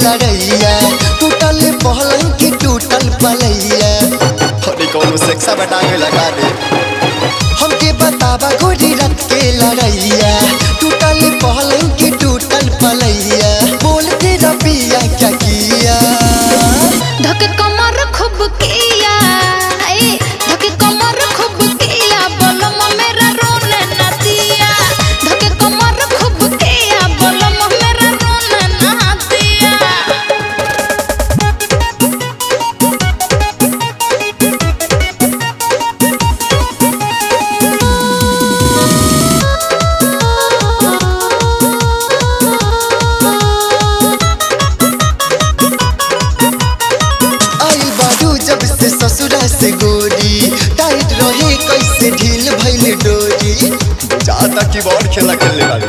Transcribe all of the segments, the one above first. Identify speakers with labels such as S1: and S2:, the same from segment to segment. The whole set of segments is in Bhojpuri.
S1: लड़ैया टूटल पहलंग की टूटल पलैया
S2: अरे कौनो सेक्सा बटा के लगा दे
S1: हमके बतावा गोरी रथ के लड़ैया टूटल पहलंग की टूटल पलैया बोल के रबिया क्या किया
S3: धक कमर खूब किया ए धक कमर खूब किया बलम मेरा रोने न दिया धक कमर खूब किया बलम मेरा रोने न दिया
S1: आई बारू जब से ससुरा से गोरी टाइट रहे कैसे ढील भइल डोरी
S2: चाहता की बॉल खेला खेलने वाले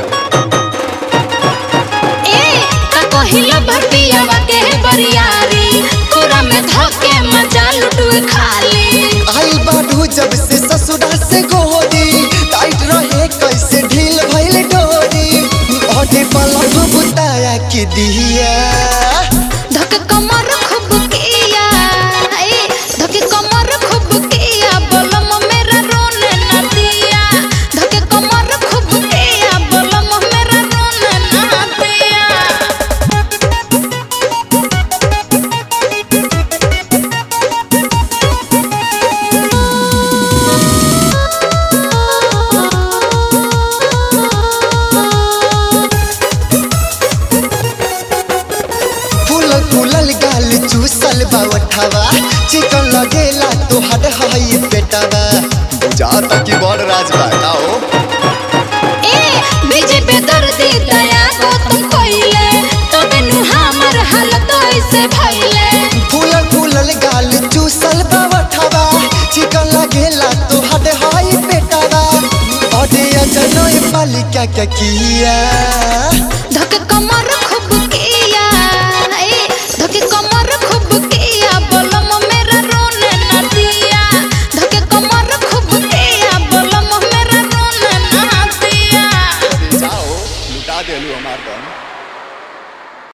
S3: ए का कहिला भटियावा के बरियारी कोरा में धके मजा लुटुए खाली
S1: आई बारू जब से ससुरा से गोरी टाइट रहे कैसे ढील भइल डोरी अटे पलक बुताया के दिया
S3: धक कमर खूब किया ए धक कमर खूब किया बलम मेरा रोने न दिया धक कमर खूब किया बलम मेरा रोने न दिया
S1: फूल फूलल गाल चूसल बावठावा चिकन लगेला तोहर हई पेटावा
S2: चाहता की बॉल राजबा का हो
S3: ए बीजे पे दर्दी दया को तुम कोइले तबे नु हमर हालत ऐसे भइले
S1: फूल फूलल गाल चूसल बावठावा चिकन लगेला तोहर हई पेटावा अरे अजनोय पालिका क्या किया